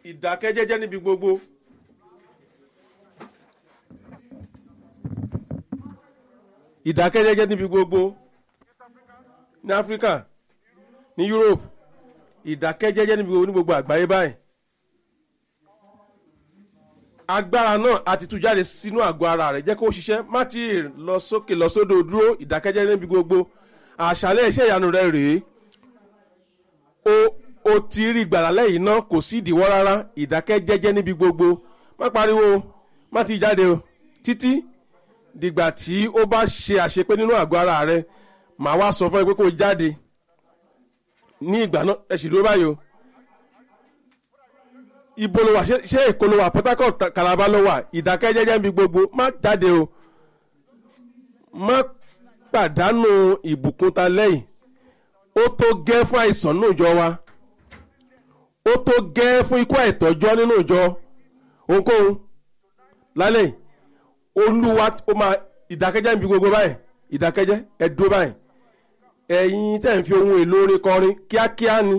ìdákẹ́jẹ́jẹ́ níbi gbogbo. ìdákẹ́jẹ́jẹ́ níbi gbogbo ní áfíríkà ní europe ìdákẹ́jẹ́jẹ́ níbi gbogbo ní gbogbo àgbáyé báyìí agbára náà a ti tú jáde sínú àgọ́ ara rẹ̀ jẹ́ kó ṣiṣẹ́ má ti lọ sókè lọ sódò dúró ìdákẹ́jẹ́ níbi gbogbo àṣálẹ́ iṣẹ́ ìyanu rẹ̀ rèé o o ti rí gbàlà lẹ́yìn náà kò sí ìdíwọ́ rárá ìdákẹ́jẹ́jẹ́ níbi gbogbo má pariwo má ti jáde o títí dìgbà tí ó bá ṣe àṣepé nínú àgọ́ ara rẹ̀ màá wá sọ fún ẹ pé kó o jáde ní ìgbà náà ẹ sì dúró báyìí o ibo ló wà ṣé ṣé èkó ló wà port harcourt calabar ló wà ìdákẹ́jẹ́jẹ́ níbi gbogbo má jáde o má pàdánù ìbùkún ta lẹ́yìn ó tó gẹ́ fún àìsàn nínú ìjọ wa ó tó gẹ́ fún ikú àìtọ́jọ́ nínú ìjọ ohunkóhun lálẹ́ yìí olúwa ó máa ìdákẹ́jẹ́ níbi gbogbo báyìí ìdákẹ́jẹ́ ẹ dúró báyìí ẹ̀yin tẹ̀ ń fi ohun èlò orin kọrin kíákíá ni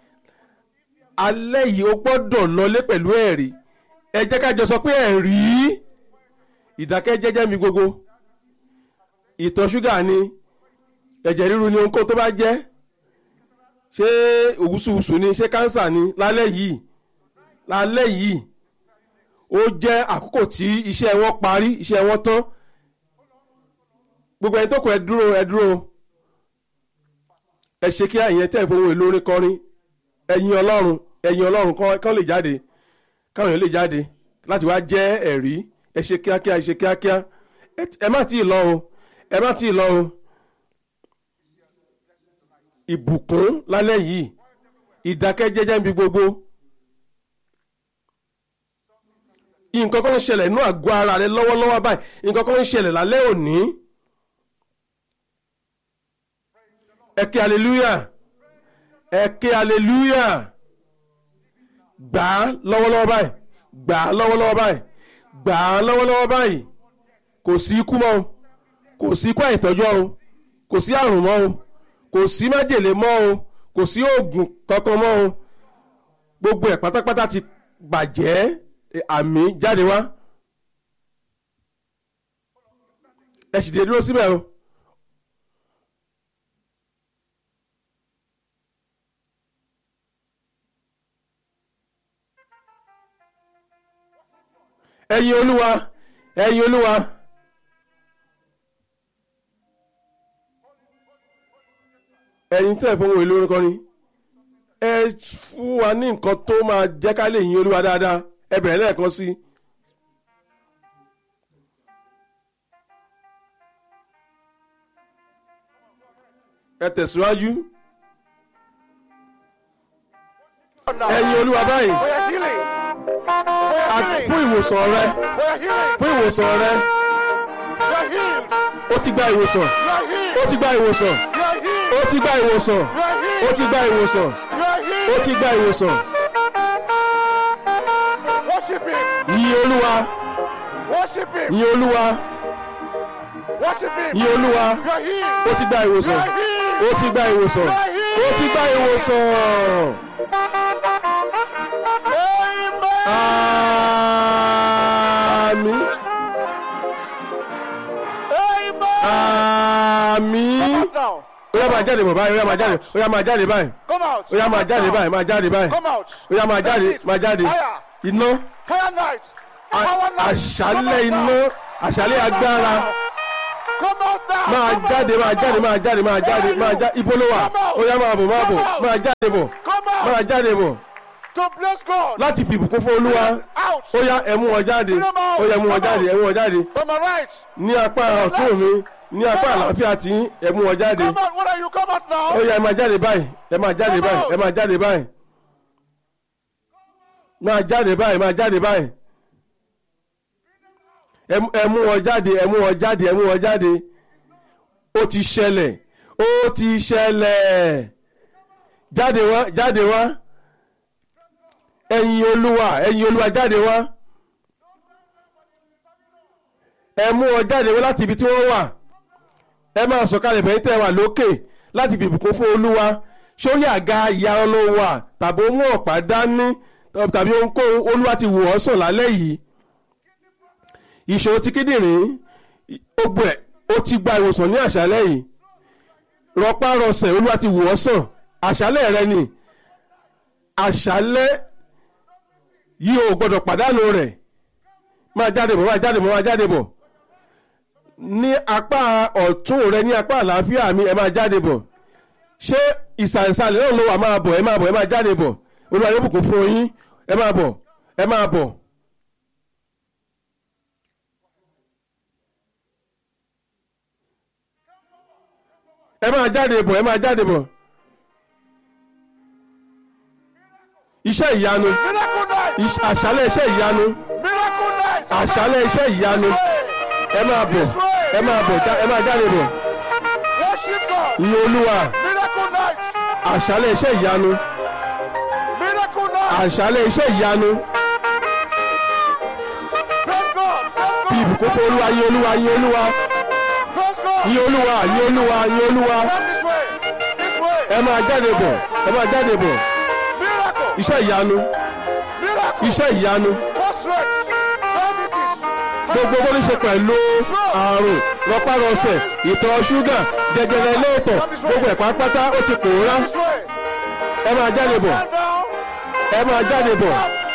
alẹ́ yìí ó gbọ́dọ̀ lọlé pẹ̀lú ẹ̀rí ẹ jẹ́ ká jọ sọ pé ẹ̀rí ìdákẹ́jẹ́jẹ́ níbi gbogbo ìtọ̀ ṣúgà ni ẹ̀jẹ̀ ríru ni ohunkóhun tó bá jẹ́ ṣé òwúsùwùsù ni ṣé kánsà ni lálẹ́ yìí lálẹ́ yìí ó jẹ́ àkókò tí iṣẹ́ wọn parí iṣẹ́ wọn tán gbogbo ẹni tó kù ẹ dúró ẹ dúró ẹ ṣe kí àyẹn tẹ̀ fún ohun èlò orin kọrin ẹ̀yin ọlọ́run ẹ̀yin ọlọ́run kán lè jáde káwọn èèyàn lè jáde láti wá jẹ́ ẹ̀rí ẹ ṣe kíákíá ẹ ṣe kíákíá ẹ má tí ì lọ o ẹ má tí ì lọ o ìbùkún lálẹ́ yìí ìdákẹ́jẹ́jẹ́ níbi gbogbo nǹkan kan ń ṣẹlẹ̀ inú àgọ́ ara rẹ lọ́wọ́lọ́wọ́ báyìí nǹkan kan ń ṣẹlẹ̀ lálẹ́ òní ẹ kí hallelujah ẹ kí hallelujah gbà á lọ́wọ́lọ́wọ́ báyìí gbà á lọ́wọ́lọ́wọ́ báyìí gbà á lọ́wọ́lọ́wọ́ báyìí kò sí ikú mọ́ o kò sí ikú àìtọ́jọ́ o kò sí àrùn mọ́ o kò sí májèlé mọ́ o kò sí oògùn kankan mọ́ o gbogbo ẹ̀ pátápátá ti bàjẹ́ àmì jáde wá ẹ sì dé dúró síbẹ̀ o. ẹ̀yin olúwa ẹ̀yin olúwa. ẹ̀yin tẹ́ ẹ̀ fún ohun èlò orin kọrin ẹ fún wa ní nǹkan tó máa jẹ́ ká lè yin olúwa dáadáa ẹ bẹ̀rẹ̀ lẹ́ẹ̀kan sí i. ẹ tẹ̀síwájú. ẹ̀yin olúwa báyìí For your healing. For your àti healing. fún ìwòsàn rẹ For your healing. fún ìwòsàn rẹ You are healed. ó ti gba ìwòsàn You are healed. ó ti gba ìwòsàn You are healed. ó ti gba ìwòsàn You are healed. ó ti gba ìwòsàn You are ó healed. ti gba ìwòsàn Worship him. yin olúwa Worship him. yin olúwa Worship him. yin olúwa You are healed. ó ti gba ìwòsàn ó ti gba ìwòsàn ó ti gba ìwòsàn. Amen. àmín àmín Come out now. ó yá máa jáde bọ̀ báyìí ó yá máa jáde ó yá máa jáde báyìí Come out. ó yá máa jáde Come báyìí out máa jáde báyìí Come out. ó yá máa jáde That's it. máa jáde Fire. iná Fire night. a- Power night. Come àṣálẹ̀ out iná now. àṣálẹ̀ agbára Come out now. máa Come out. jáde máa Come jáde out. máa jáde máa jáde Where are máa you? jáde ibo ló wà Come out. ó yá máa bọ̀ máa bọ̀ Come out. máa jáde bọ̀ Come out. máa jáde bọ̀ To bless God. láti fi ìbùkún fún olúwa Out. ó yá ẹ mú wọn jáde ó yá ẹ mú wọn jáde ẹ mú wọn jáde On my right. ní apá ọ̀tún mi ní apá àlàáfíà tí ẹ mú wọn jáde Come out. What are you? Come out now. ó yá ẹ máa jáde báyìí ẹ máa jáde Come báyìí out. ẹ máa jáde báyìí máa jáde báyìí máa jáde báyìí ẹ mú- ẹ mú wọn jáde ẹ mú wọn jáde ẹ mú wọn jáde ó ti ṣẹlẹ̀ ó ti ṣẹlẹ̀ jáde wá jáde wá ẹ̀yin olúwa ẹ̀yin olúwa jáde wá ẹ mú wọn jáde wá láti ibi tí wọ́n wà ẹ máa sọ̀kalẹ̀ bẹ̀yìn tẹ́ ẹ wà lókè láti fi ìbùkún fún olúwa sórí àga ìyá ló wà tàbí ó mú ọ̀pá dání tàbí ohunkóhun olúwa ti wò ọ́ sàn lálẹ́ yìí ìṣòro ti kíndìnrín ogbó ẹ̀ ó ti gba ìwòsàn ní àṣálẹ́ yìí rọpárọsẹ̀ olúwa ti wò ọ́ sàn àṣálẹ́ rẹ ni àṣálẹ́ yìí ò gbọ́dọ̀ pàdánù rẹ̀ máa jáde bọ̀ máa jáde bọ̀ máa jáde bọ̀ ní apá ọ̀tún rẹ ní apá àlàáfíà mi ẹ máa jáde bọ̀ ṣé ìsàlẹ̀sàlẹ̀ náà ló wà máa bọ̀ ẹ máa bọ̀ ẹ máa jáde bọ̀ olúwa yóò bùkún fún yín ẹ máa bọ̀ ẹ máa bọ̀. ẹ máa jáde bọ̀ ẹ máa jáde bọ̀. iṣẹ́ ìyanu Miracle night. iṣ- àṣálẹ̀ iṣẹ́ ìyanu Miracle night. àṣálẹ̀ iṣẹ́ ìyanu ẹ máa bọ̀ ẹ máa bọ̀ já- ẹ máa jáde bọ̀ Worship God. ìyẹn olúwa Miracle night. àṣálẹ̀ iṣẹ́ ìyanu Miracle night. àṣálẹ̀ iṣẹ́ ìyanu Praise God. Praise bí God. ìbùkún fún olúwa yìn olúwa yìn olúwa Praise God. yìn olúwa yìn olúwa yìn olúwa Come this way. This way. ẹ máa jáde bọ̀ ẹ máa jáde bọ̀ Miracle. iṣẹ́ ìyanu Miracle. iṣẹ́ ìyanu Prostrate. Diabetes. gbogbo bó ní ṣe pẹ̀lú àrùn rọpárọsẹ̀ ìtọ̀ ṣúgà jẹjẹrẹ ilé ìtọ̀ gbogbo ẹ̀ pátápátá ó ti pòórá This way. ẹ máa jáde bọ̀ Stand down. ẹ máa jáde bọ̀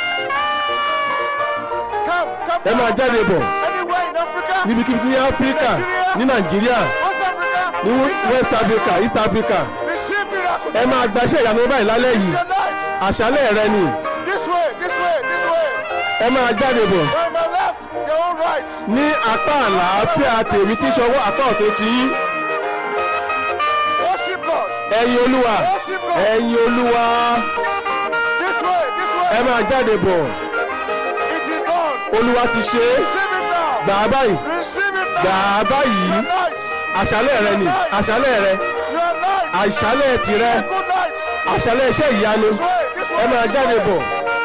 Come. Come ẹ máa down. jáde bọ̀ Anywhere in Africa. níbikíbi ní áfíríkà ní nàìjíríà West Africa. ní west africa east africa Receive miracle. ẹ máa gbaṣẹ́ ìyanu báyìí lálẹ́ yìí Your night. àṣálẹ̀ rẹ ni This way. This way. This way. ẹ máa jáde bọ̀ On my left. Your own right. ní apá àlàáfíà tèmi tí ṣọwọ́ apá ọ̀tún ti yín Worship God. ẹ̀yin olúwa Worship God. ẹ̀yin olúwa This way. This way. ẹ máa jáde bọ̀ It is done. olúwa ti ṣe é Receive it now. gbà á báyìí Receive it gbà now. á báyìí Your night. àṣálẹ̀ rẹ ni àṣálẹ̀ rẹ Your night. àṣálẹ̀ tìrẹ Good night. àṣálẹ̀ iṣẹ́ ìyanu This way. This way. ẹ máa jáde bọ̀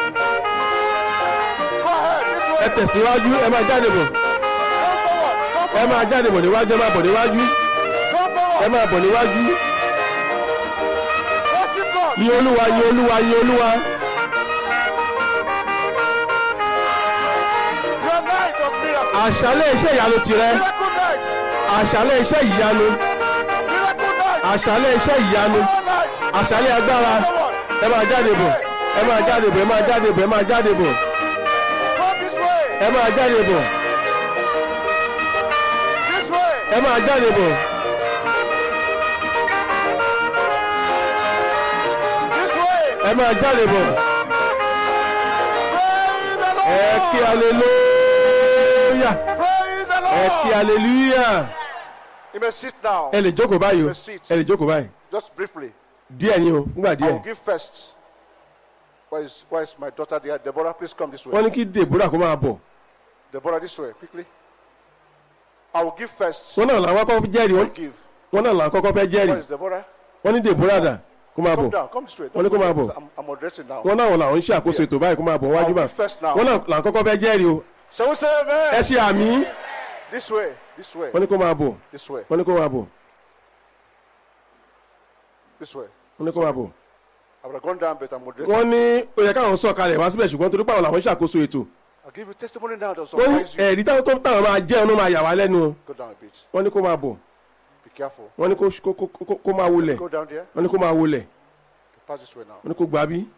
Go ahead. This way. ẹ tẹ̀síwájú ẹ máa jáde bọ̀ Come forward. Come ẹ máa jáde bọ̀ níwájú ẹ máa bọ̀ níwájú Come forward. ẹ máa bọ̀ níwájú Worship God. yìn olúwa yìn olúwa yìn olúwa Your night of miracle. àṣálẹ̀ iṣẹ́ ìyanu tìrẹ Miracle night. àṣálẹ̀ iṣẹ́ ìyanu Miracle night. àṣálẹ̀ iṣẹ́ ìyanu All night. àṣálẹ̀ agbára ẹ máa jáde bọ̀ ẹ máa jáde bọ̀ ẹ máa jáde bọ̀ ẹ máa jáde bọ̀ Come this way. ẹ máa jáde bọ̀ This way. ẹ máa jáde bọ̀ This way. ẹ máa jáde bọ̀ Praise the Lord. ẹ kí aleluya Praise the ẹ kí Lord. aleluya You may sit now. ẹ lè jókòó báyìí o ẹ lè jókòó báyìí Just briefly. díẹ̀ ni o fúngbà I díẹ̀ will give first. Where is, where is my daughter there? Deborah, please come this way. wọ́n ní kí deborah kó máa bọ̀ Deborah, this way, quickly. I will give first. wọ́n náà làwọn kọ́kọ́ jẹ́rìí I wọ́n will give. wọ́n náà làwọn kọ́kọ́ fẹ́ Where jẹ́rìí is Deborah? wọ́n ní deborah dà kó máa Come bọ̀ down. Come this way. Wọ́n ní kó Don't máa go bọ̀. there. I'm, I'm moderating now. wọ́n náà làwọn ń ṣàkóso ètò báyìí kó máa bọ̀ I wájú will bá give first now. wọ́n náà làwọn kọ́kọ́ fẹ́ jẹ́rìí o Shall we say amen? ẹ ṣe àmì This way. This way. wọ́n ní kó máa bọ̀ This way. wọ́n ní kó máa bọ̀ This way. wọ́n ní kó máa bọ̀ I would have gone down, but I'm moderating. wọ́n ní ó yẹ káwọn sọ̀ kalẹ̀ wá síbẹ̀ ṣùgbọ́n torí pàwọn làwọn ń ṣàkóso ètò I'll give you testimony now that wọ́n ní surprise you. ẹ̀rí táwọn tó táwọn máa jẹ́ ọ̀nà máa yà wá lẹ́nu o Go down a bit. wọ́n ní kó máa bọ̀ Be careful. wọ́n ní kó kó- kó- kó- kó máa wọlẹ̀ Go down there. wọ́n ní kó máa wọlẹ̀ Pass this way now. wọ́n ní kó gbà bí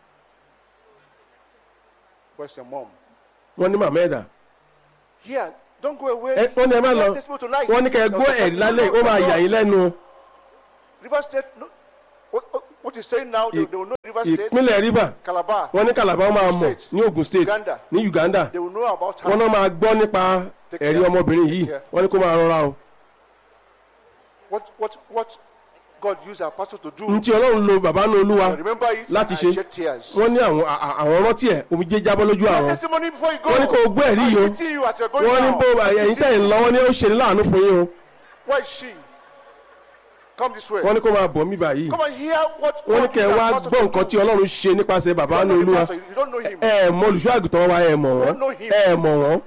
Where's your mom? wọ́n ní màmá ẹ̀dà Here. Don't go away. ẹ wọ́n ní ẹ má lọ Give testimony tonight. wọ́n ní kẹ́ ẹ gbọ́ ẹ̀rí lálẹ́ ó máa yà yín lẹ́nu o River State. No. What, what, what you're saying now, they, they will know River State, ìpínlẹ̀ rivers Calabar. wọ́n ní kàlàbà máa mọ̀ State. ní ogun state Uganda. ní uganda They will know about her. wọ́n náà máa gbọ́ nípa Take ẹ̀rí care. ọmọbìnrin yìí Take care. wọ́n ní kó máa rọra o What, what, what God used our pastor to do. n tí ọlọ́run lo bàbá náà olúwa I remember it. láti and ṣe. I shed tears. wọ́n ní àwọn à- à- àwọn rántí ẹ̀ omijé jábọ́ lójú Your àwọn testimony before you go. wọ́n ní kó o gbọ́ ẹ̀rí yìí o I'm meeting you as you're going wọ́n ní now. bó ẹ̀yin tẹ̀ ń lọ wọ́n ní ó ṣe ní láàánú fún yín o Where is she? Come this way. wọ́n ní kó máa bọ̀ mí báyìí Come and hear what wọ́n ní God kẹ́ ẹ used wá our pastor gbọ́ to nǹkan do. tí ọlọ́run ṣe nípasẹ̀ bàbá You náà don't know the olúwa pastor, You don't know him. ẹ ẹ̀ mọ olùṣọ́ àgùntàn wa ẹ̀ mọ̀ wọ́n don't know him. ẹ ẹ̀ mọ̀ wọ́n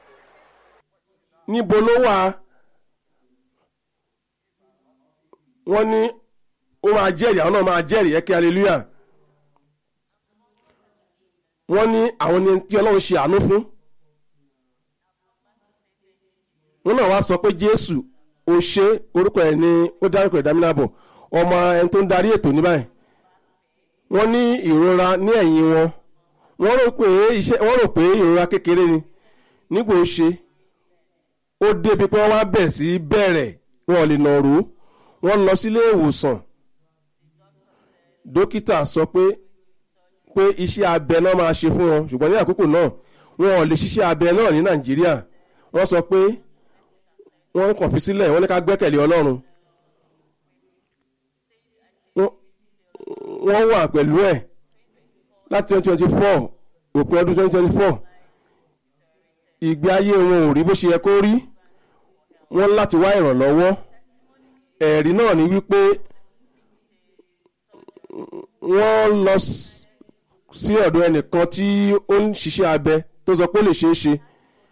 níbo ló wà wọ́n ní ó máa jẹ́rìí àwọn náà máa jẹ́rìí ẹ kí hallelujah wọ́n ní àwọn ni tí ọlọ́run ṣe àánú fún wọ́n náà wá sọ pé jésù ó ṣe orúkọ ẹ̀ ní ó dárúkọ ìdámínàbọ̀ ọmọ ẹni tó ń darí ètò ní báyìí wọ́n ní ìrora ní ẹ̀yìn wọn wọ́n rò pé iṣẹ́ wọ́n rò pé ìrora kékeré ni nígbà ó ṣe ó débi pé wọ́n wá bẹ̀ sí bẹ̀rẹ̀ wọn ò lè nà ró wọ́n lọ sílé ìwòsàn dókítà sọ pé pé iṣẹ́ abẹ náà máa ṣe fún wọn ṣùgbọ́n ní àkókò náà wọn ò lè ṣiṣẹ́ abẹ náà ní nàìjíríà wọ́n sọ pé wọ́n kàn fi sílẹ̀ wọ́n ní ká gbẹ́kẹ̀lé ọlọ́run wọ́n wà pẹ̀lú ẹ̀ láti twenty twenty four òpin ọdún twenty twenty four ìgbé ayé wọn ò rí bó ṣe yẹ kó rí wọ́n láti wá ìrànlọ́wọ́ ẹ̀rí náà ni wípé wọ́n lọ sí ọ̀dọ̀ ẹnìkan tí ó ń ṣiṣẹ́ abẹ tó sọ pé ó lè ṣeé ṣe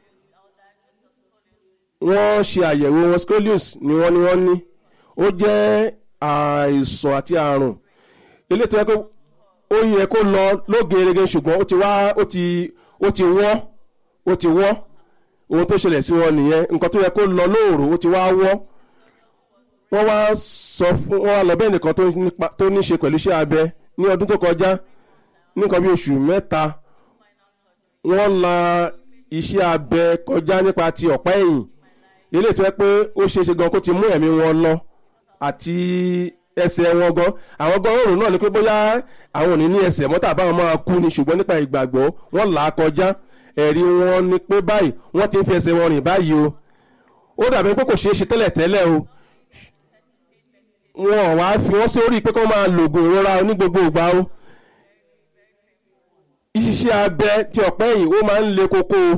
wọ́n ṣe àyẹ̀wò wọn scolius ni wọ́n ní wọ́n ní ó jẹ́ àìsàn àti àrùn eléyìí tó yẹ kó ó yẹ kó lọ lógerege ṣùgbọ́n ó ti wá ó ti ó ti wọ́ ó ti wọ́ ohun tó ṣẹlẹ̀ sí wọn nìyẹn nǹkan tó yẹ kó lọ lóòrò ó ti wá wọ́ wọ́n wá sọ fún wọ́n wá lọ bẹ́ẹ̀ nìkan tó ní ṣe pẹ̀lú iṣẹ́ abẹ ní ọdún tó kọjá ní nǹkan bí oṣù mẹ́ta wọ́n la iṣẹ́ abẹ kọjá nípa ti ọ̀pá ẹ̀yìn eléyìí tó yẹ pé ó ṣeé ṣe gan kó ti mú ẹ̀mí wọn lọ àti ẹsẹ̀ wọn gan àwọn gan òrùn náà ni pé bóyá àwọn ò ní ní ẹsẹ̀ mọ́tà báwọn máa kú ni ṣùgbọ́n nípa ìgbàgbọ́ wọ́n là á kọjá ẹ̀rí wọn ni pé báyìí wọ́n ti ń fi ẹsẹ̀ wọn rìn báyìí o ó dàbí pé kò ṣeé ṣe tẹ́lẹ̀ tẹ́lẹ̀ o wọn ò wá fi wọ́n sórí pé kó máa lògùn ìrora ní gbogbo ìgbà o iṣiṣẹ́ abẹ ti ọ̀pẹ́ yìí ó máa ń le koko o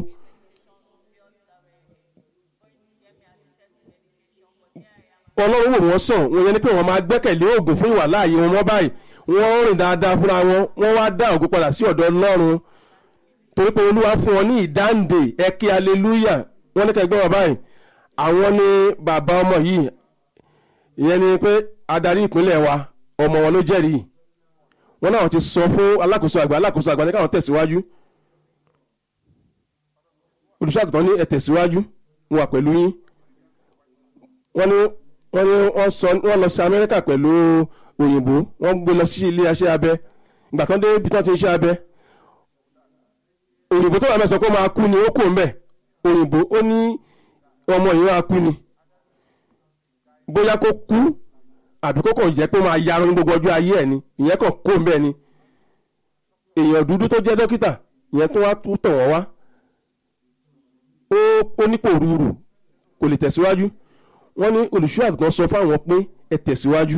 ọlọ́run wò wọ́n sàn wọ́n yẹn ni pé wọ́n máa gbẹ́kẹ̀lé oògùn fún ìwà láàyè wọn mọ́ báyìí wọ́n rìn dáadáa fúnra wọn wọ́n wá dá ògùn padà sí ọ̀dọ̀ ọlọ́run torí pé olúwa fún wọn ní ìdáǹdè ẹkí aleluya wọ́n ní kẹgbẹ́ wọn báyìí àwọn ni bàbá ọmọ yìí ìyẹn ni pé adarí ìpínlẹ̀ wa ọmọ wọn ló jẹ́rìí wọ́n náà ti sọ fún alákòóso àgbà alákòóso àgbà ní káwọn tẹ̀síwájú olùṣàgùtàn ní ẹ tẹ̀síwájú wọn wà pẹ̀lú yín wọ́n ní wọ́n ní wọ́n sọ wọ́n lọ sí amẹ́ríkà pẹ̀lú òyìnbó wọ́n gbé lọ sí ilé iṣẹ́ abẹ ìgbà kan dé ibi tí wọ́n ti ń ṣe abẹ òyìnbó tó wà mẹ́sàn kó máa kú ni ó kò ń bẹ̀ òyìnbó ó ní ọmọ yìí máa kú ni bóyá kó kú àbí kó kàn jẹ́ pé ó máa yarun ní gbogbo ọjọ́ ayé ẹ̀ ni ìyẹn kàn kó ń bẹ̀ ni èèyàn dúdú tó jẹ́ dókítà ìyẹn tó wá tún tàn wọ́n wá ó nípò rúurú kò lè tẹ̀síwájú wọ́n ní olùṣọ́ àgùntàn sọ fáwọn pé ẹ tẹ̀síwájú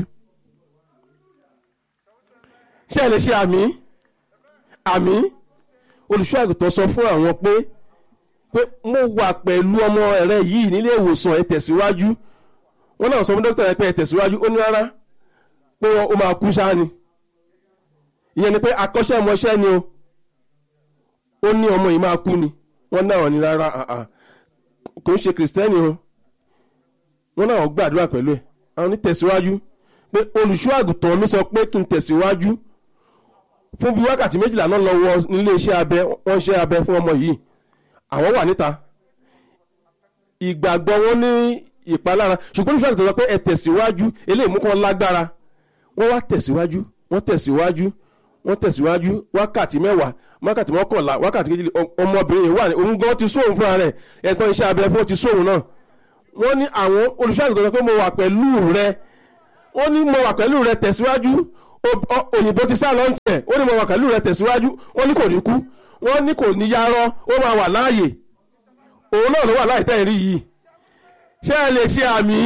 ṣé ẹ lè ṣe àmì àmì olùṣọ́ àgùntàn sọ fún àwọn pé pé mo wà pẹ̀lú ọmọ rẹ yìí nílé ìwòsàn ẹ tẹ̀síwájú wọ́n náà sọ fún dókítà yẹn pé ẹ tẹ̀síwájú ó ní rárá pé ó máa kú ṣáá ni ìyẹn ni pé akọ́ṣẹ́mọṣẹ́ ni o ó ní ọmọ yìí máa kú ni wọ́n náà ní rárá kò ń ṣe kìrìsìtẹ́nì o wọ́n náà gbàdúrà pẹ̀lú ẹ̀ àwọn ní tẹ̀síwájú pé olùṣọ́ àgùntàn mi sọ pé kí n tẹ̀síwájú fún bí wákàtí méjìlá náà lọ wọ nílé iṣẹ́ abẹ wọ́n ṣe abẹ fún ọmọ yìí àwọn wà níta ìgbàgbọ́ wọn ní ìpalára ṣùgbọ́n olùṣọ́ àgùntàn sọ pé ẹ tẹ̀síwájú eléyìí mú kàn lágbára wọ́n wá tẹ̀síwájú wọ́n tẹ̀síwájú wọ́n tẹ̀síwájú wákàtí mẹ́wàá wákàtí mọ́kànlá wákàtí kejì ọmọbìnrin yìí wà ní òun gan ti sóhun fúnra rẹ̀ ẹ̀tọ́ iṣẹ́ abẹ fún ti sóhun náà wọ́n ní àwọn olùṣọ́àgùntàn sọ pé mo wà pẹ̀lú rẹ wọ́n ní mo wà pẹ̀lú rẹ tẹ̀síwájú òyìnbó ti sá lọ́n tiẹ̀ ó ní mo wà pẹ̀lú rẹ tẹ̀síwájú wọ́n ní kò ní kú wọ́n ní kò ní yarọ́ ó máa wà láàyè òun náà ló wà láì tẹ́ ìrí yìí ṣé ẹ lè ṣe àmì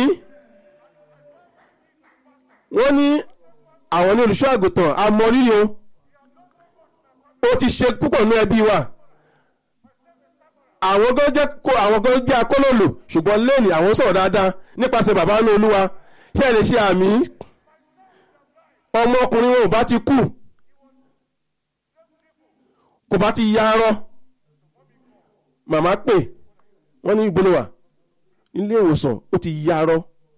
wọ́n ní àwọn ní olùṣọ́àgùntàn amọ̀rírì o ó ti ṣe púpọ̀ ní ẹbí wa àwọn gan jẹ́ kó àwọn gan jẹ́ akólòlò ṣùgbọ́n lẹ́nìí àwọn sọ̀rọ̀ dáadáa nípasẹ̀ bàbá ní olúwa ṣé ẹ lè ṣe àmì ọmọkùnrin wọn ò bá ti kú kò bá ti ya arọ màmá pè wọ́n ní ìgbónáwà ilé ìwòsàn ó ti ya arọ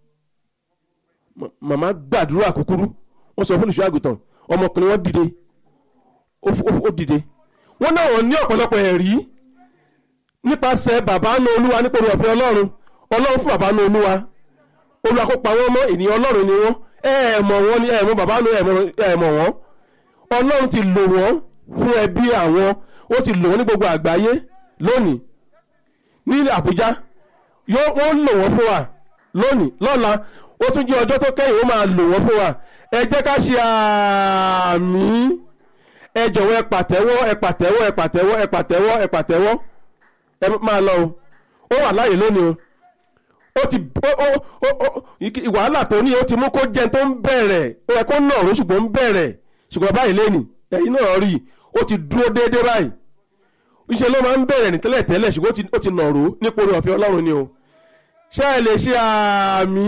màmá gbàdúrà kúkúrú wọ́n sọ fún olùṣọ́ àgùntàn ọmọkùnrin wọn dìde ó dìde wọ́n náà wọ́n ní ọ̀pọ̀lọpọ̀ ẹ̀rí nípasẹ̀ bàbá nu olúwa nípa orí ọ̀fẹ́ ọlọ́run ọlọ́run fún bàbá nu olúwa olúwa kó pa wọ́n mọ́ ènìyàn ọlọ́run ni wọ́n ẹ ẹ̀ mọ̀ wọ́n ni ẹ ẹ̀ mọ̀ bàbá nu ẹ ẹ̀ mọ̀ wọ́n ọlọ́run ti lò wọ́n fún ẹbí àwọn ó ti lò wọ́n ní gbogbo àgbáyé lónìí ní àbújá yóò wọ́n lò wọ́n fún wa lónìí lọ́la ó tún jẹ́ ọjọ́ tó kẹ́yìn ó máa lò wọ́n fún wa ẹ jẹ́ ká ṣe àmì ẹ jọ̀wọ́ ẹ pàtẹ́wọ́ ẹ pàtẹ́wọ́ ẹ pàtẹ́wọ́ ẹ pàtẹ́wọ́ ẹ pàtẹ́wọ́ ẹ máa lọ o ó wà láàyè lónìí o ó ti ó ó ó ó wàhálà tó ní ó ti mú kó jẹun tó ń bẹ̀rẹ̀ ó yẹ kó nà ọ̀rọ̀ ṣùgbọ́n ń bẹ̀rẹ̀ ṣùgbọ́n báyìí lẹ́nìí ẹ̀yin náà rí i ó ti dúró déédéé báyìí iṣẹ́ ló máa ń bẹ̀rẹ̀ ní tẹ́lẹ̀ tẹ́lẹ̀ ṣùgbọ́n ó ti- ó ti nàró nípa orí ọ̀fẹ́ ọlọ́run ni o ṣé ẹ lè ṣe àmì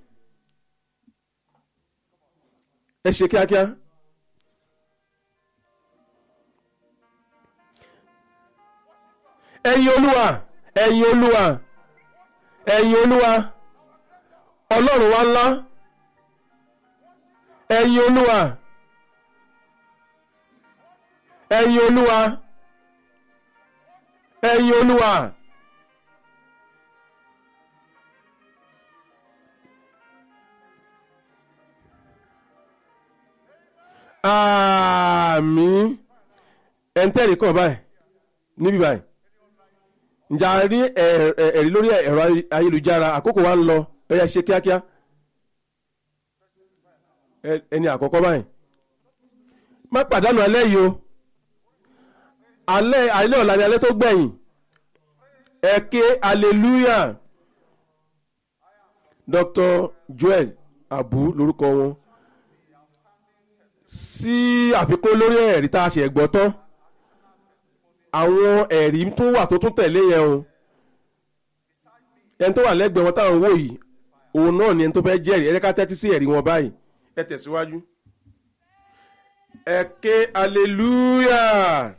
ẹ ṣe kíákíá. ẹ̀yin olúwa ẹ̀yin olúwa ẹ̀yin olúwa ọlọ́run wa ńlá ẹ̀yin olúwa ẹ̀yin olúwa ẹ̀yin olúwa. àmín ẹ̀ńtẹ́rì kan báyìí níbí báyìí ǹjẹ́ a rí ẹ̀- ẹ̀- ẹ̀rí lórí ẹ̀rọ ayélujára àkókò wa ń lọ ẹ yá ṣe kíákíá Ẹ- ẹni àkọ́kọ́ báyìí má pàdánù alẹ́ yìí o alẹ́ alẹ́ ọ̀la ni alẹ́ tó gbẹ̀yìn ẹ ké hallelujah Dr. Joel Abu lórúkọ wọn sí àfikún lórí ẹ̀rí tá a ṣe gbọ́ tán àwọn ẹ̀rí tún wà tó tún tẹ̀lé yẹn o ẹni tó wà lẹ́gbẹ̀ẹ́ wọn táwọn wò yìí òun náà ni ẹni tó fẹ́ jẹ́rìí ẹ jẹ́ ká tẹ́tí sí ẹ̀rí wọn báyìí ẹ tẹ̀síwájú. ẹ ké hallelujah.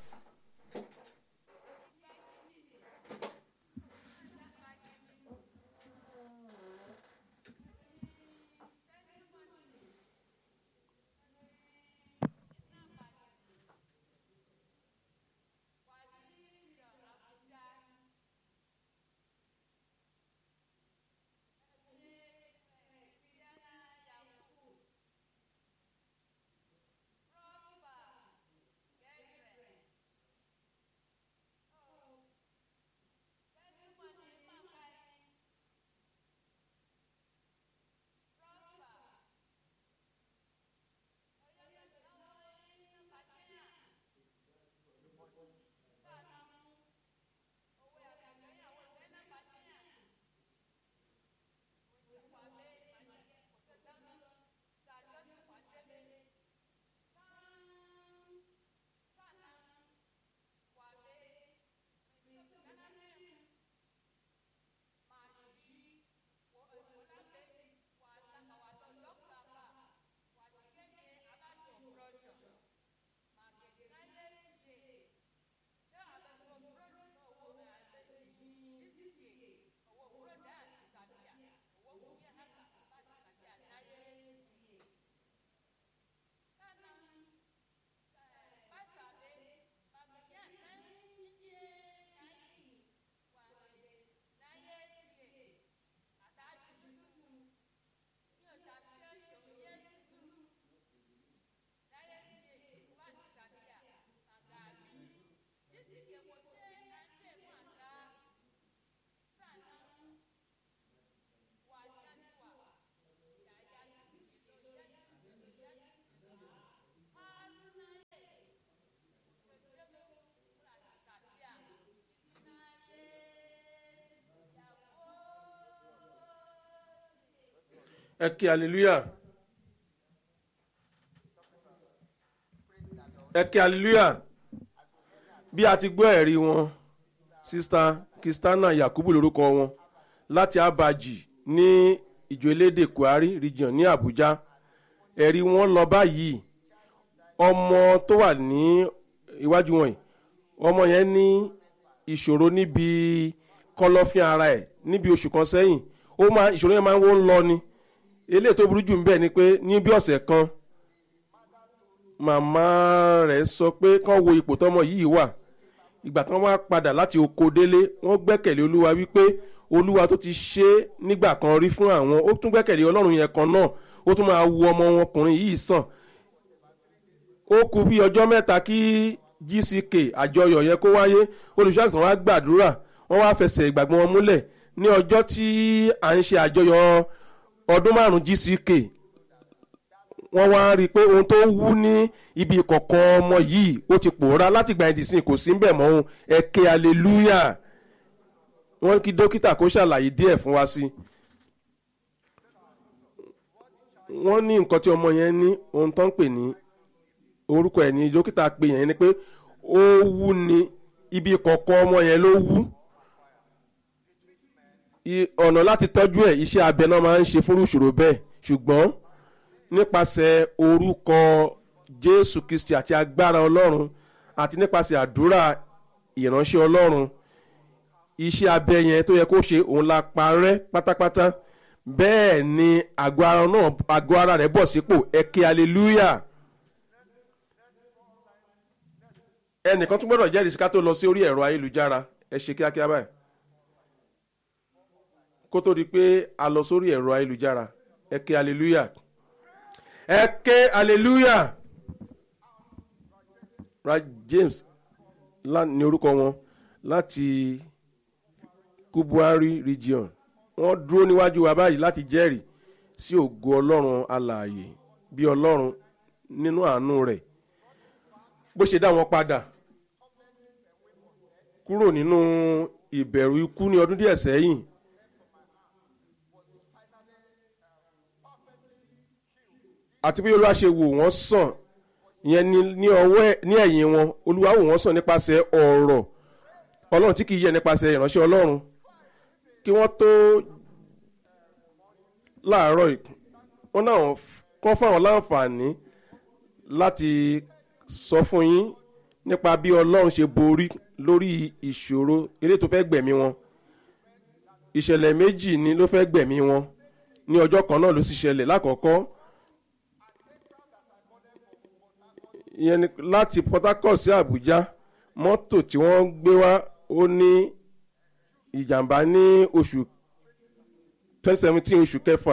ẹ ké hallelujah. ẹ ké hallelujah. bí a ti gbọ́ ẹ̀rí wọn sista Christiana Yakubu lórúkọ wọn láti abaji ní ìjọ elédè Kwari region ní Abuja ẹ̀rí wọn lọ báyìí ọmọ tó wà ní iwájú wọn yìí ọmọ yẹn ní ìṣòro níbi kọ̀lọ̀fín ara ẹ̀ níbi oṣù kan sẹ́yìn ó máa ìṣòro yẹn máa ń wó ń lọ ni eléyìí tó burú jù ń bẹ̀ ni pé ní bí ọ̀sẹ̀ kan màmá rẹ̀ sọ pé kán wo ipò tọmọ yìí wà ìgbà tí wọ́n wá padà láti oko délé wọ́n gbẹ́kẹ̀lé olúwa wípé olúwa tó ti ṣe é nígbà kan rí fún àwọn ó tún gbẹ́kẹ̀lé ọlọ́run yẹn kan náà ó tún máa wo ọmọ wọn ọkùnrin yìí sàn ó kù bí ọjọ́ mẹ́ta kí gck àjọyọ̀ yẹn kó wáyé olùṣọ́àgùntàn wa gbàdúrà wọ́n wá fẹsẹ̀ ìgbàgbọ́ wọn múlẹ̀ ní ọjọ́ tí à ń ṣe àjọyọ̀ ọdún márùn-ún gck wọ́n wá rí i pé ohun tó wú ní ibi ìkọ̀kọ̀ ọmọ yìí ó ti pòórá láti gba ẹ̀dínsìn kò sí ń bẹ̀ mọ́ ohun ẹ̀kẹ́ hallelujah wọ́n kí dókítà kó ṣàlàyé díẹ̀ fún wa sí wọ́n ní nǹkan tí ọmọ yẹn ní ohun tó ń pè ní orúkọ ẹ̀ ní dókítà pè yẹn ni pé ó wú ní ibi ìkọ̀kọ̀ ọmọ yẹn ló wú I- ọ̀nà láti tọ́jú ẹ̀ iṣẹ́ abẹ náà máa ń ṣe fúrú ìṣòro bẹ́ẹ̀ ṣùgbọ́n nípasẹ̀ orúkọ jésù kristi àti agbára ọlọ́run àti nípasẹ̀ àdúrà ìránṣẹ́ ọlọ́run iṣẹ́ abẹ yẹn tó yẹ kó ṣe òun la parẹ́ pátápátá bẹ́ẹ̀ ni àgọ́ ara náà àgọ́ ara rẹ̀ bọ̀ sípò ẹ̀kẹ́ hallelujah ẹnìkan tún gbọ́dọ̀ jẹ́rìí sí ká tó lọ sí orí ẹ̀rọ ayélujára ẹ ṣe kíákíá báyìí kó tó di pé a lọ sórí ẹ̀rọ ayélujára ẹ ké hallelujah ẹ ké hallelujah ra james lá- ní orúkọ wọn láti kubuari region wọ́n dúró níwájú wa báyìí láti jẹ́rìí sí ògo ọlọ́run alààyè bí ọlọ́run nínú àánú rẹ̀ bó ṣe dá wọn padà kúrò nínú ìbẹ̀rù ikú ní ọdún díẹ̀ sẹ́yìn àti bí olúwa ṣe wò wọ́n sàn ìyẹn ní ní ọwọ́ ẹ̀- ní ẹ̀yìn wọn olúwa wò wọ́n sàn nípasẹ̀ ọ̀rọ̀ ọlọ́run tí kì í yẹ nípasẹ̀ ìránṣẹ́ ọlọ́run kí wọ́n tó láàárọ̀ yìí wọ́n náà kọ́ fáwọn láǹfààní láti sọ fún yín nípa bí ọlọ́run ṣe borí lórí ìṣòro eré tó fẹ́ gbẹ̀mí wọn ìṣẹ̀lẹ̀ méjì ni ló fẹ́ gbẹ̀mí wọn ní ọjọ́ kan náà ló sì ṣẹlẹ̀ lákọ̀ọ́kọ́ ìyẹn ni láti port harcourt sí abuja mọ́tò tí wọ́n gbé wá ó ní ìjàmbá ní oṣù twenty seventeen oṣù kẹfà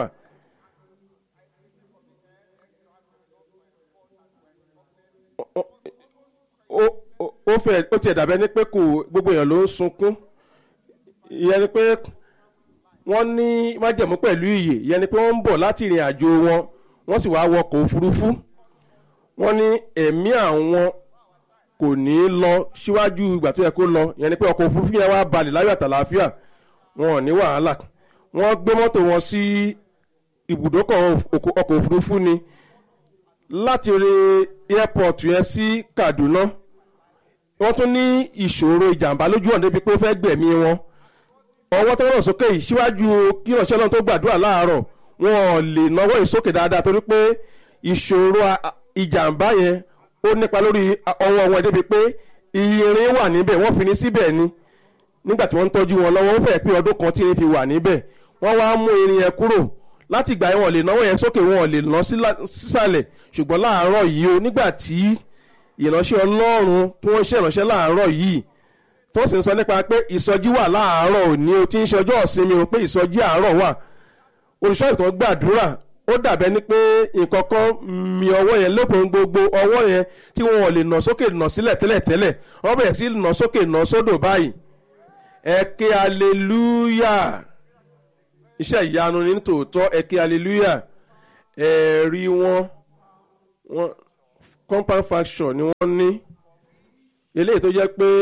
ó ó- ó fẹ́ ó tiẹ̀ dàbẹ́ ní pé kò gbogbo èèyàn ló ń sunkún ìyẹn ni pé wọ́n ní májẹ̀mú pẹ̀lú ìyè ìyẹn ni pé wọ́n ń bọ̀ láti ìrìn àjò wọn wọ́n sì wá wọkọ̀ òfurufú wọ́n ní ẹ̀mí àwọn kò ní í lọ síwájú ìgbà tó yẹ kó lọ ìyẹn ni pé ọkọ̀ òfurufú yẹn wá balẹ̀ láyọ̀ àtàlàáfíà wọn ò ní wàhálà wọ́n gbé mọ́tò wọn sí ibùdókọ̀ ọkọ̀ ọkọ̀ òfurufú ni láti rí airport yẹn sí kaduna wọ́n tún ní ìṣòro ìjàmbá lójú ọ̀nà débi pé ó fẹ́ gbẹ̀mí wọn ọwọ́ tó rọ̀ sókè yìí síwájú kí ìránṣẹ́ náà tó gbàdúrà láàárọ̀ wọn ò lè náwó yìí sókè dáadáa torí pé ìṣòro a- a- ìjàmbá yẹn ó nípa lórí a- ọwọ́ wọn débi pé irin wà níbẹ̀ wọ́n fi ní síbẹ̀ ni nígbà tí wọ́n ń tọ́jú wọn lọ́wọ́ ó fẹ́ pé ọdún kan tí irin fi wà níbẹ̀ wọ́n wá mú irin yẹn kúrò láti ìgbà yẹn wọn ò lè náwó yẹn sókè wọn ò lè ná sílá- sísàlẹ̀ ṣùgbọ́n láàárọ̀ yìí o nígbà tí ìránṣẹ́ ọlọ́run tí wọ́n ń ṣe ìránṣẹ́ láàárọ̀ yìí tó sì ń sọ nípa pé ìsọjí wà láàárọ̀ òní o ti ń ṣe ọjọ́ ìsinmi o pé ìsọjí àárọ̀ wà olùṣọ́ ìtàn gbàdúrà ó dàbẹ́ ni pé nǹkan kan mi ọwọ́ yẹn lópin gbogbo ọwọ́ yẹn tí wọn ò lè nà sókè nà sílẹ̀ tẹ́lẹ̀tẹ́lẹ̀ wọ́n bẹ̀rẹ̀ sí nà sókè nà sódò báyìí ẹ ké aleluya iṣẹ́ ìyanu ní tòótọ́ ẹ ké aleluya ẹ̀rí wọn wọn compound faction ni wọ́n ní eléyìí tó jẹ́ pé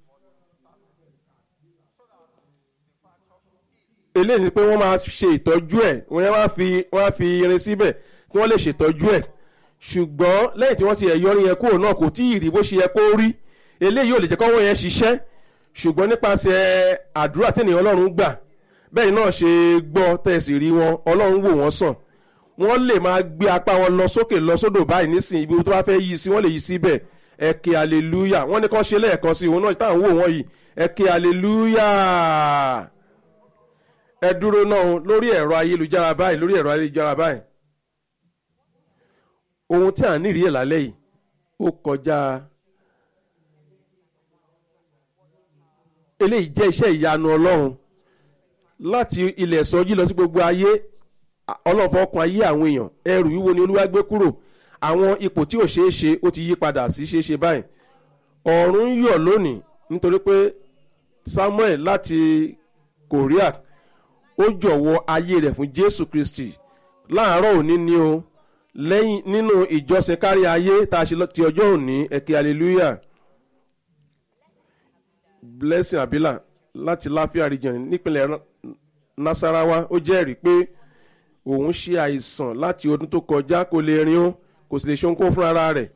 eléyìí ni pé wọ́n máa ṣe ìtọ́jú ẹ̀ wọ́n yẹn wá fi wọ́n á fi irin síbẹ̀ kí wọ́n lè ṣètọ́jú ẹ̀ ṣùgbọ́n lẹ́yìn tí wọ́n ti ẹ̀yọ́ rin yẹn kúrò náà kò tí ì rí bó ṣe yẹ kó rí eléyìí ò lè jẹ́ kọ́wọ́ yẹn ṣiṣẹ́ ṣùgbọ́n nípasẹ̀ àdúrà tẹ̀yìn ọlọ́run gbà bẹ́ẹ̀ náà ṣe gbọ́ tẹ̀sí rí wọn ọlọ́run wò wọ́n sàn wọ́n lè máa gbé apá wọn lọ sókè lọ sódò báyìí nísìnyí ibi tó bá fẹ́ yí sí wọ́n lè yí síbẹ̀ ẹ ké aleluya wọ́n ní kàn ṣe lẹ́ẹ̀kan sí òun náà táwọn wò wọ́n yìí ẹ ké aleluya ẹ dúró náà lórí ẹ̀rọ ayélujára báyìí lórí ẹ̀rọ ayélujára báyìí ohun tí à ń nírìí ẹ̀ lálẹ́ yìí ó kọjá eléyìí jẹ́ iṣẹ́ ìyanu ọlọ́run láti ilẹ̀ sọjí lọ sí gbogbo ayé ọlọ́pàá ọkàn ayé àwọn èèyàn ẹrù wíwo ni olúwa gbé kúrò àwọn ipò tí ò ṣeé ṣe ó ti yí padà sí ṣeé ṣe báyìí ọ̀run ń yọ̀ lónìí nítorí pé samuel láti korea ó jọ̀wọ́ ayé rẹ̀ fún jésù kristi láàárọ̀ òní ni o lẹ́yìn nínú ìjọsìn kárí ayé tá a ṣe ti ọjọ́ òní ẹ̀kẹ́ hallelujah blessing abila láti láfíà region nípínlẹ̀ nasarawa ó jẹ́rìí pé òun ṣe àìsàn láti ọdún tó kọjá kó lè rin ó kò sì lè ṣe ohunkóhun fún ara rẹ̀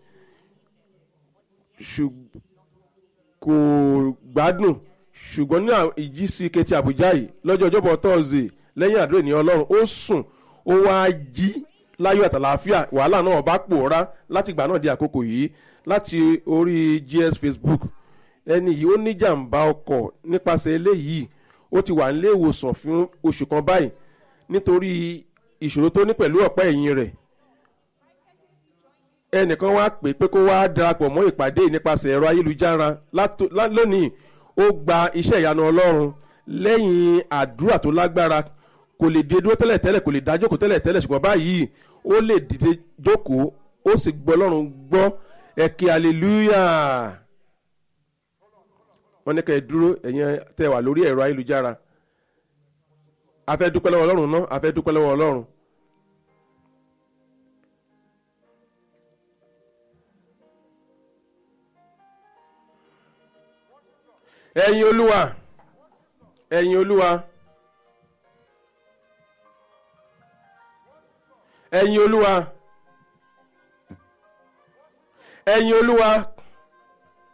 kò gbádùn ṣùgbọ́n ní ìjísí kẹtì àbújá yìí lọ́jọ́ ọjọ́bọ̀ tọ́sídẹ̀ẹ́ lẹ́yìn àdúrà ní ọlọ́run ó sùn ó wáá jí láyọ̀ àtàlàáfíà wàhálà náà bá pòórá láti ìgbà náà di àkókò yìí láti orí gs facebook ẹni yìí ó níjàmbá ọkọ̀ nípasẹ̀ eléyìí ó ti wà nílé ìwòsàn fún oṣù kan báyìí nítorí ìṣòro tó ní pẹ̀lú ọ̀pá ẹ̀yìn rẹ̀ ẹnìkan wá pè pé kó wá darapọ̀ mọ́ ìpàdé nípasẹ̀ ẹ̀rọ ayélujára lónìí ó gba iṣẹ́ ìyanu ọlọ́run lẹ́yìn àdúrà tó lágbára kò lè dé dúró tẹ́lẹ̀ tẹ́lẹ̀ kò lè dá jókòó tẹ́lẹ̀ tẹ́lẹ̀ ṣùgbọ́n báyìí ó lè dìde jókòó ó sì gbọ́ ọlọ́run gbọ́ ẹ̀kẹ́ hallelujah wọ́n ní ká ẹ dúró ẹ̀yin tẹ́ wà lórí ẹ̀rọ ayélujára a fẹ́ dúpẹ́ lọ́wọ́ ọlọ́run náà a fẹ́ dúpẹ́ lọ́wọ́ ọlọ́run. ẹ̀yin olúwa ẹ̀yin olúwa ẹ̀yin olúwa ẹ̀yin olúwa